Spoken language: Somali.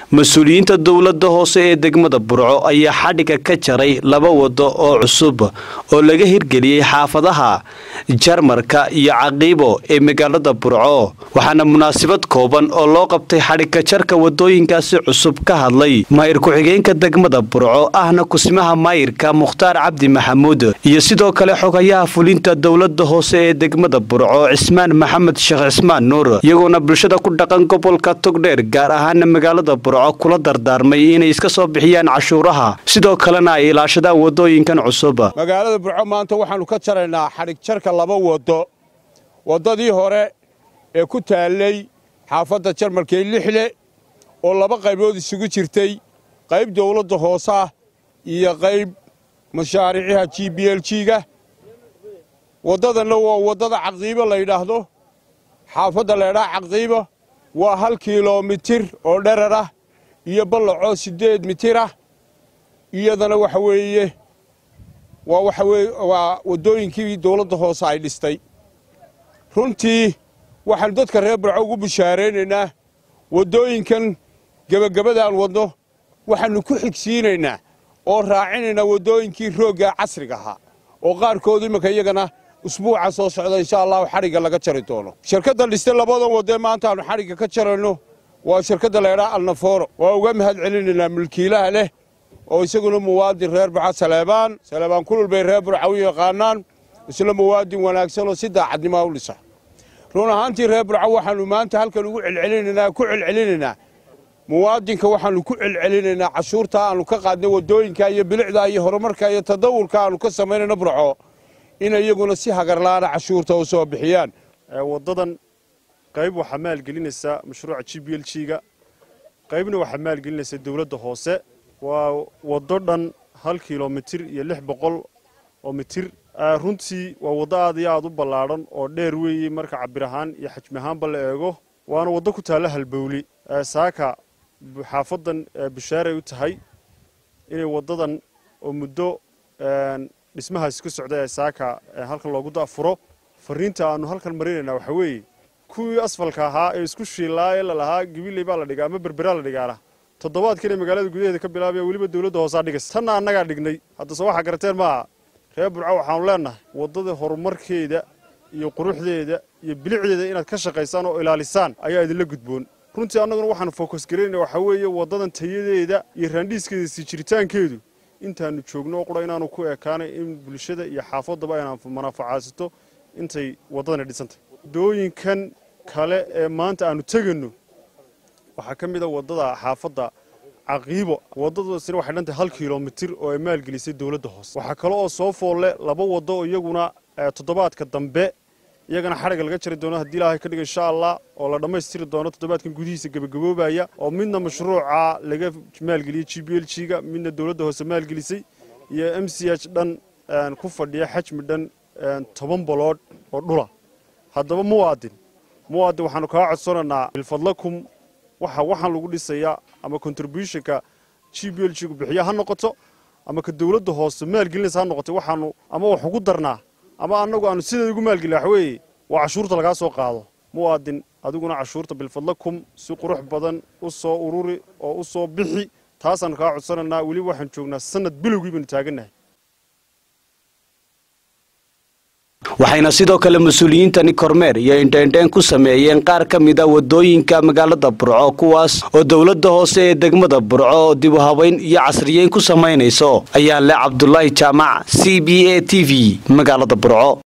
mas-uuliyiinta dowladda hoose ee degmada burco ayaa xadhiga ka jaray laba wado oo cusub oo laga hirgeliyey xaafadaha jarmarka iyo caqiibo ee magaalada burco waxaana munaasabad kooban oo loo qabtay xadhigka jarka wadooyinkaasi cusub ka hadlay maayir ku-xigeenka degmada burco ahna kusimaha maayirka mukhtaar cabdi maxamuud iyo sidoo kale xogayaha fulinta dowlada hoose ee degmada burco cismaan maxamed sheekh cismaan nuur iyagoona bulshada ku dhaqan gobolka togdheer gaar ahaana magaalada burco kula dardaarmay inay iska soo bixiyaan cashuuraha sidoo kalena ay ilaashadaan wadooyinkan cusub magaalada burco maanta waxaannu ka jaraynaa xadhig jarka laba waddo waddadii hore ee ku taallay xaafadda jarmalkee lixle oo laba qaybood isugu jirtay qayb dawladda hoose ah iyo qayb mashaariiciha g b l g-ga waddadanna waa waddada caqiibo la yidhaahdo xaafadda laydhaa caqiibo waa hal kilomitir oo dherar ah iyo ballacoo siddeed mitir ah iyadana waxa weeye waa waxa weye waa waddooyinkii dawladda hoose ay dhistay runtii waxaannu dadka reer burco ugu bishaaraynaynaa waddooyinkan gebagabadaan wadno waxaannu ku xigsiinaynaa oo raacinaynaa waddooyinkii roogga casriga ahaa oo qaarkood iminka iyagana usbuuca soo socda insha allahu xadhigga laga jari doono shirkadda dhistay labadan waddee maanta aannu xadhigga ka jarayno waa shirkadda laydhaa alnafooro waa uga mahad celinaynaa mulkiilaha leh oo isaguna muwaadin reer burca saleebaan saleebaan kulul bay reer burca u yaqaanaan isla muwaadin wanaagsan oo si daacadnimaa u dhisa run ahaantii reer burca waxaannu maanta halkan ugu celcelinaynaa ku celcelinaynaa muwaadinka waxaannu ku celcelinaynaa cashuurtaa aannu ka qaadnay waddooyinka iyo bilicda iyo horumarka iyo tadawurka aannu ka samaynayno burco inay iyaguna si hagarlaana cashuurta u soo bixiyaan waddadan qayb waxaa maalgelinaysa mashruuca g b l g-ga qaybna waxaa maalgelinaysa dawladda hoose waa waddo dhan hal kilomitir iyo lix boqol oo mitir runtii waa waddo aad iyo aad u ballaadhan oo dheer weeye marka cabir ahaan iyo xajmi ahaanba la eego waana waddo ku taalla halbowli saaka xaafaddan bishaaray u tahay inay waddadan oo muddo dhismahaasi ku socday ee saaka halkan loogu dafuro fariinta aannu halkan marinaynaa waxaa weeye kuwii asfalka ahaa ee isku shiilaa ee lalahaa gabiley baa la dhigaa ama berberaa la dhigaana toddobaadkan ee magaalada gudaheeda ka bilaabaya weliba dawladda hoosaa dhigas tanna annagaa dhignay haddase waxaa garateen maaha reer burco waxaanu leennahay waddada horumarkeeda iyo quruxdeeda iyo bilicdeeda inaad ka shaqaysaan oo ilaalisaan ayaa idinla gudboon runtii annaguna waxaanu fokus garaynaa waxaa weeye waddadan tayadeeda iyo raandhiiskeeda sii jiritaankeedu intaannu joogno oo qura inaanu ku ekaanay in bulshada iyo xaafaddaba aynaan manaafacaadsato intay waddadani dhisantay waddooyinkan kale ee maanta aannu tegayno waxaa ka mid a waddada xaafadda caqiibo waddadaasina waxay dhantahay hal kilomitir oo ay maalgelisay dawladda hoose waxaa kale oo soo foolle laba waddo oo iyaguna toddobaadka dambe iyagana xadhigga laga jari doono haddii ilaahay ka dhiga insha allah oo la dhammaystiri doono toddobaadkan gudihiisa gebagaboobaya oo midna mashruuca laga maalgeliyey g b l g-ga midna dawladda hoose maalgelisay iyo m c h dhan ku fadhiya xajmi dhan toban boloodh oo dhula haddaba muwaadin muwaadin waxaanu kaa codsanaynaa bilfadlakum waxa waxaan lagu dhisayaa ama contributionka g b l g gu bixiya ha noqoto ama ka dawladda hoose maalgelinaysa ha noqoto waxaanu ama wax ugu darnaa ama annagu aanu sideeda ugu maalgelin waxa weeye waa cashuurta lagaa soo qaado muwaadin adiguna cashuurta bilfadlakum si qurux badan u soo ururi oo u soo bixi taasaanu kaa codsanaynaa weliba waxaan joognaa sanad bilowgii baynu taagannahay waxayna sidoo kale mas-uuliyiintani kormeer iyo indheendheen ku sameeyeen qaar ka mid a wadooyinka magaalada burco kuwaas oo dowladda hoose ee degmada burco oo dib u habayn iyo casriyeyn ku samaynayso ayaa le cabdulaahi jaamac c b a t v magaalada burco